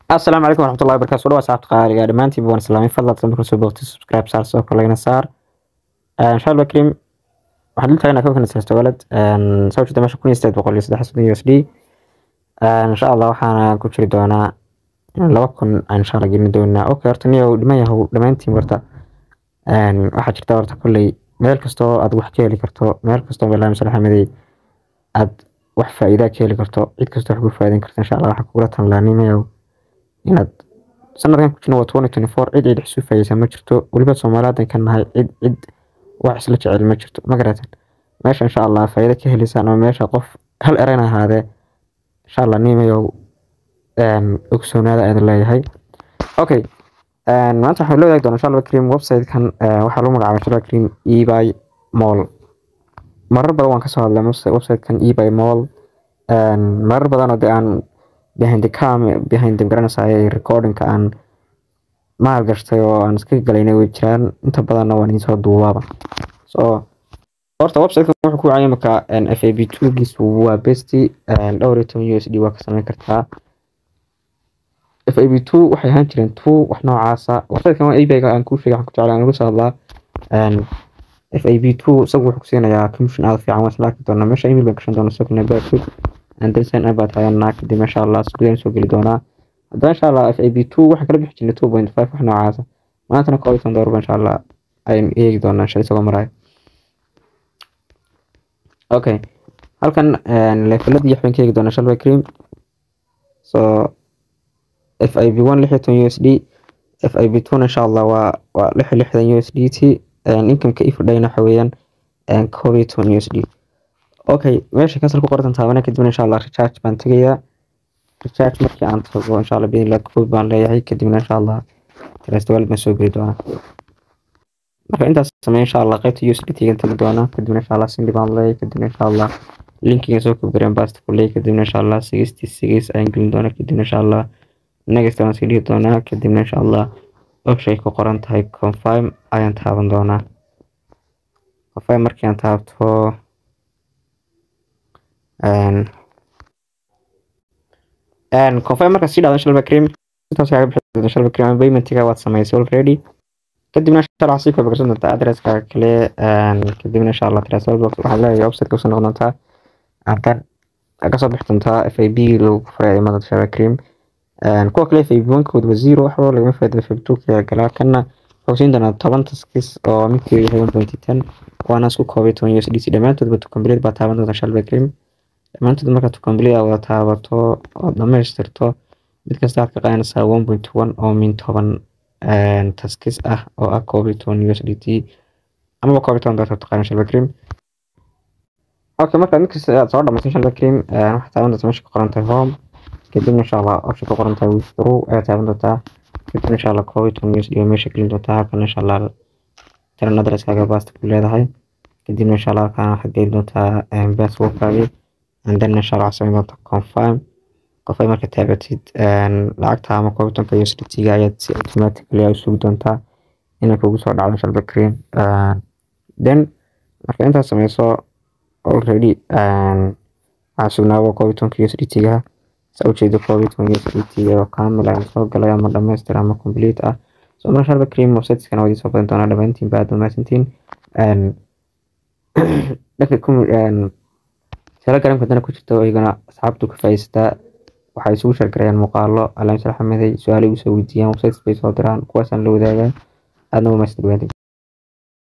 asalaamu calaykum waraxmatullahi wabarakaatu soo dhawaad saxabta qaaliga dhammaantiinba waan islaamay fadlan hadda marka soo booqtay subscribe saar sidoo kale lagana saar insha allah karim waxaan dul tagnaa kookan sirta walad soo jeeda meesha kun iyo sideed boqol iyo saddex soddon u s d insha allah waxaana ku jiri doonaa laba kun aan insha allah gelin doonaa okay horta niyow dhiman yahow dhammaantiin horta waxaa jirta horta kolley meel kastoo aad wax ka heli karto meel kastoo barnaamij salaxamadey aad wax faa'iidaa ka heli karto cid kastoo wax ku faa'iidan karto insha allah waxaa kugula tanlaa nimayow inaad sanadkan ku jirno waa twenty twenty four cid cid isu faayeysa ma jirto weliba soomaaliyadan ka nahay cid cid wax isla jecel ma jirto ma garatan meesha insha allah faa'iido ka heliysaan ama meesha qof hal erayna ahaadee insha allah nimayow ogsoonaada aadin leeyahay okay maanta waxaan la wadaagi doonaa insha allah karim website-kan waxaa lagu magacaabay insha allah karim ebay mall marar badan waan kasoo hadlay website-kan ebay mall marar badan oo dee aan behind the cam behind the garanaysaay recordingka aan maal gashtay oo aan iska galaynay way jiraan inta badanna waan idinsoo duubaaba so horta website wuxuu ku wacaya marka f a b two giisu waa besti dhowr iyo toban u s d waa ka samayn kartaa f a b two waxay ahaan jireen two wax noocaasa websitekan waa ebayga aan kuu sheegay waxaan ku jeclaa aan uga soo hadlaa f a b two isagu wuxuu ku siinayaa commission aada fiican waan isla arki doonaa meesha email baan gashan doonaa isaguna baakid anderson abaa taganaa kadib insha allah sugudaan soo geli doonaa haddana insha allah f a b two waxaan kala bixi jirnay two point five wax noocaasa maantana koob iyo toban doolarba insha allah aynu eegi doonaa insha isagoo maraayo okay halkan leefaladii waxbaan ka eegi doonaa insha allah cream so f i b one lix iyo toban u s d f i b two insha allah waa waa lix iyo lixdan u s d t incomeka ifudhayna waxa weeyaan koob iyo toban u s d okay meesha kasal ku qortan taabana kadibna insha allah recharge baan tegayaa recharge markii aan tago insha allah bidin koob baan leeyahay kadibna insha allah trastwalid baan soo geli doonaa marka intaas samey insha allah qaybta usd tigan tegi doonaa kadibna insha allah sindi baan leeyahay kadibna insha allah linkiga soo kobgareen basta ku leeyahay kadibna insha allah sixty six ayaan gelin doonaa kadibna insha allah next waan sii dhihi doonaa kadibna insha allah option ku qoran tahay confirm ayaan taaban doonaa confirm markii aan taabto confirm marka sii dhacdo inshallah cream intaas kaaga bixi doonta inshallah cream paymentiga waad samaysay already kadibna inshallah sii koob gashan doontaa adresska kale kadibna insha allah transfer box waxaad leeyahay website ka soo noqon doontaa hadan kasoo bixi doontaa f a b lagu furay imada inshallah cream kuwa kale f a b one kood waa zero waxba lagama faa'iido f a b two ka galaa kana wuxuu siin doonaa toban taskis oo midkii yahay one point ten waana isku koobay toban u s d c dhammaantoodba to complete baa taaban doonta inshallah cream dhammaantood marka to complete wada taabato oo dhamaystirto mid kasta aad ka qaadanaysaa one point one oo min toban taskis ah oo ah koob iyo toban u s d t amaba koob iyo toban doollar taqaan inshallah cream okay marka mid kasta aad soo dhamayso inshallah cream waxaa taaban doonta meesha ku qoran tahay home kadibna insha allah option ku qoran tahay withdraw ayaa taaban doontaa kadibna insha allah koob iyo toban u s d oo meesha gelin doontaa halkan insha allah taran adresskaaga basta ku leedahay kadibna insha allah halkan waxaad gelin doontaa passwordkaagii and then insha allah waxaad samayn doontaa confirm qofay marka taabatid lacagta ama koob iyo tobanka u s d t-ga ayaad si automatically u sugi doontaa inay kugu soo dhacdo insha allah cream then marka intaas sameyso already waxaa sugnaaba koob iyo tobanka u s d t-ga saa ujeedo koob iyo toban u s d t oo kaamil ah soo galay ama dhamaystir ama complete ah so marka insha allah cream websiteskana waa idin soo badan doonaa dhammaantiin ba aad mahadsantiin dhanka telegram-ka dana ku jirta iyagana asxaabtu ka faa'iidaystaa waxay isugu sheergarayaan muuqaalo alaamsal xamaday su-aalo igu soo weydiiyaan websites bay soo diraan kuwaasaan la wadaagaa aadna waa mahadsan dhawaantiin